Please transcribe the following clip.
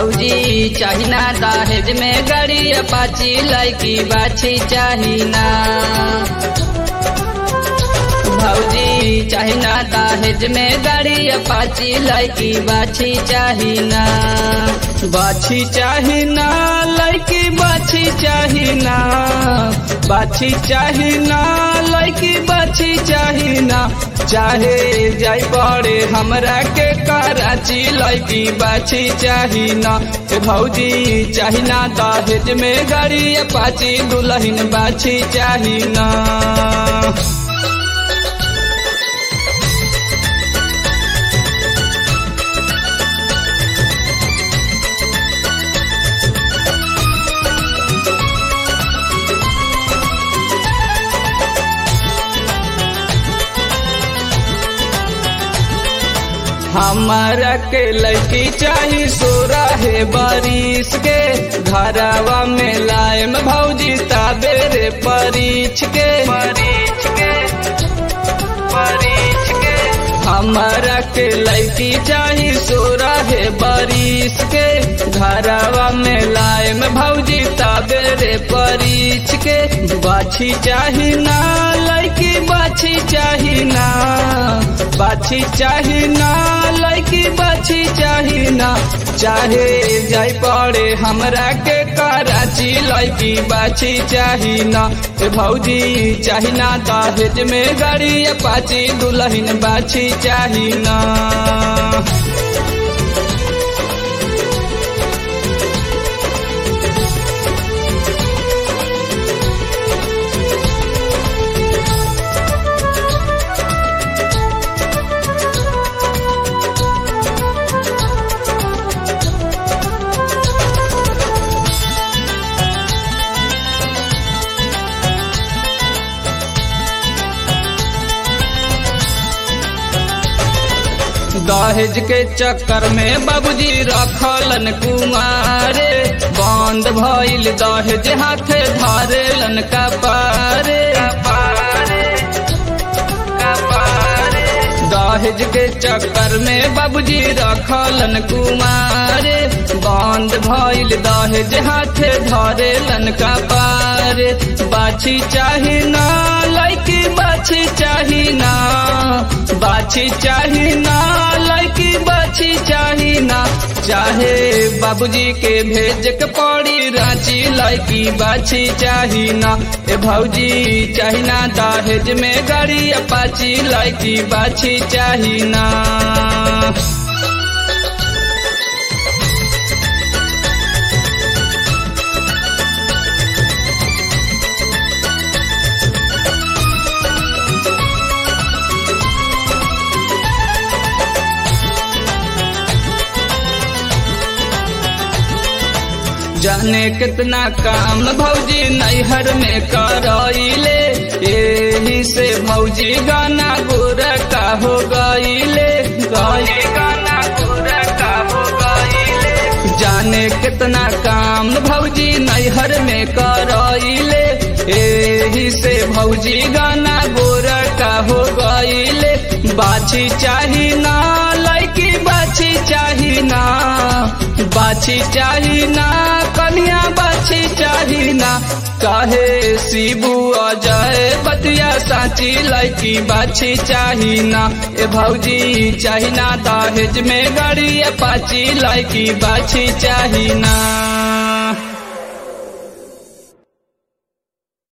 भौजी चाहिना दहेज में गाड़ी अपाची लड़की बाछी चाहिना भौजी चाहिना दहेज में गाड़ी अपाची लड़की बाछी चाहिना बाछी चाहिना लड़की बाछी चाहिना बाछी चाहिना लड़की बाछी चाहिना चाहे जाई पड़े हमरा के कराची लड़की बाछी चाहिना ए भौजी चाहिना दहेज में गाड़ी अपाची दुल्हन बाछी चाहिना हमारा के लड़की चाही सोरा है बारिश के घरवा में लायम भौजी ताबेरे परीछ के परीछ के परीछ के हमारा के लड़की चाही सोरा है बारिश के घरवा में लायम भौजी ताबेरे परीछ के बाछी चाही ना लड़की बाछी चाही ना बाछी चाही ना लड़की बाछी चाही ना चाहे जाई पड़े हमरा के कराची लड़की बाछी चाही ना ए भौजी चाही ना दहेज में गाड़ी अपाची दुल्हन बाछी चाही ना दहेज के चक्कर में बाबूजी रखलन कुमारे बंद भइल दहेज हाथे धरेलन कपारे दहेज के चक्कर में बाबूजी रखलन कुमारे बंद भइल दहेज हाथे धरेलन कपारे बाछी चाही ना लड़की बाछी चाही ना बाछी चाही ना लड़की बाछी चाही ना चाहे बाबूजी के भेज के पड़ी रांची लड़की बाछी चाही ना ए भौजी चाही ना दहेज में गाड़ी अपाची लड़की बाछी चाही ना जाने कितना काम भौजी नैहर में करइले यही से भौजी गाना गोरा का हो गईले गई गाना गोरा का हो गईले जाने कितना काम भौजी नैहर में करइले यही से भौजी गाना गोरा का हो गईले बाछी चाही ना लड़की बाछी चाही ना बाछी चाही ना कन्या बाछी चाही ना काहे शिबू अजय बतिया साची लड़की बाछी चाही ना ए भौजी चाही ना दहेज में गाड़ी अपाची लड़की बाछी चाही ना